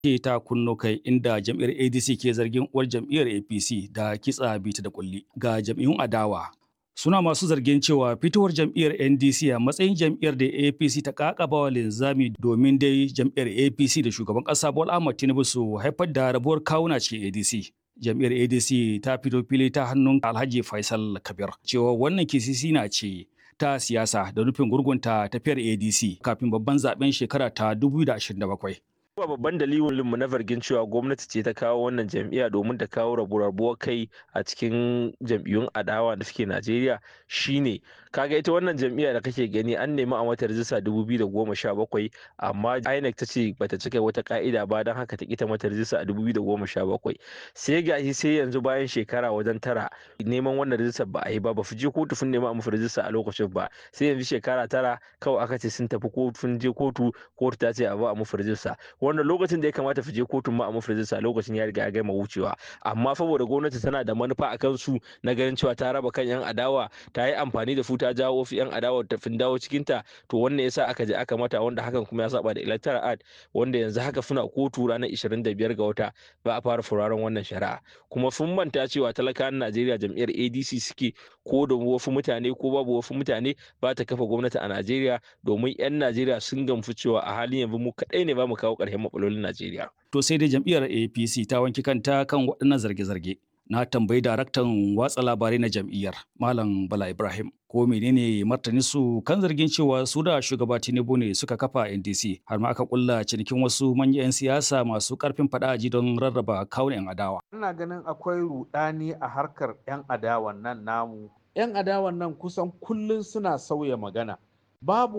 ke ta kunno kai inda jam'iyyar ADC ke zargin uwar jam'iyyar APC da kitsa bita da kulli ga jam'iyyun adawa. Suna masu zargin cewa fitowar jam'iyyar NDC a matsayin jam'iyyar da APC ta kakaba wa linzami domin dai jam'iyyar APC da shugaban ƙasa Bola Ahmed Tinubu su haifar da rabuwar kawuna cikin ADC. Jam'iyyar ADC ta fito fili ta hannun Alhaji Faisal Kabir cewa wannan kisisi na ce ta siyasa da nufin gurgunta tafiyar ADC kafin babban zaben shekara ta 2027. Ba babban dalilin mu na zargin cewa gwamnati ce ta kawo wannan jam'iyya domin ta kawo rabuwar kai a cikin jam'iyyun adawa da suke Najeriya shine kaga ita wannan jam'iyya da kake gani an nemi a mata rajista 2017 amma INEC ta ce bata cika wata ka'ida ba don haka ta kita mata rajista a 2017 sai gashi sai yanzu bayan shekara wajen tara neman wannan rajista ba a yi ba ba fi je kotu sun nema a musu rajista a lokacin ba sai yanzu shekara tara kawai aka ce sun tafi kotun je kotu kotu ta ce a ba a musu rajista wanda lokacin da ya kamata su je kotun ma a mafirinsa lokacin ya riga ya gama wucewa amma saboda gwamnati tana da manufa a kansu na ganin cewa ta raba kan yan adawa ta yi amfani da su ta jawo wasu yan adawa ta fin dawo cikin ta to wannan yasa aka je aka mata wanda hakan kuma ya saba da electoral act wanda yanzu haka suna kotu ranar 25 ga wata ba a fara furaren wannan shari'a kuma sun manta cewa talakawan Najeriya jam'iyyar ADC suke ko da wasu mutane ko babu wasu mutane ba ta kafa gwamnati a Najeriya domin 'yan Najeriya sun gamsu cewa a halin yanzu mu kaɗai ne ba mu kawo ƙarshen matsalolin Najeriya. To sai dai jam'iyyar APC ta wanki kanta kan waɗannan zarge-zarge. Na tambayi daraktan watsa labarai na jam'iyyar Malam Bala Ibrahim ko menene martani su kan zargin cewa su da shugaba Tinubu ne suka kafa NDC har ma aka kulla cinikin wasu manyan 'yan siyasa masu karfin fadaji don rarraba kawun 'yan adawa. Ina ganin akwai rudani a harkar 'yan adawan nan namu. 'Yan adawan nan kusan kullum suna sauya magana. Babu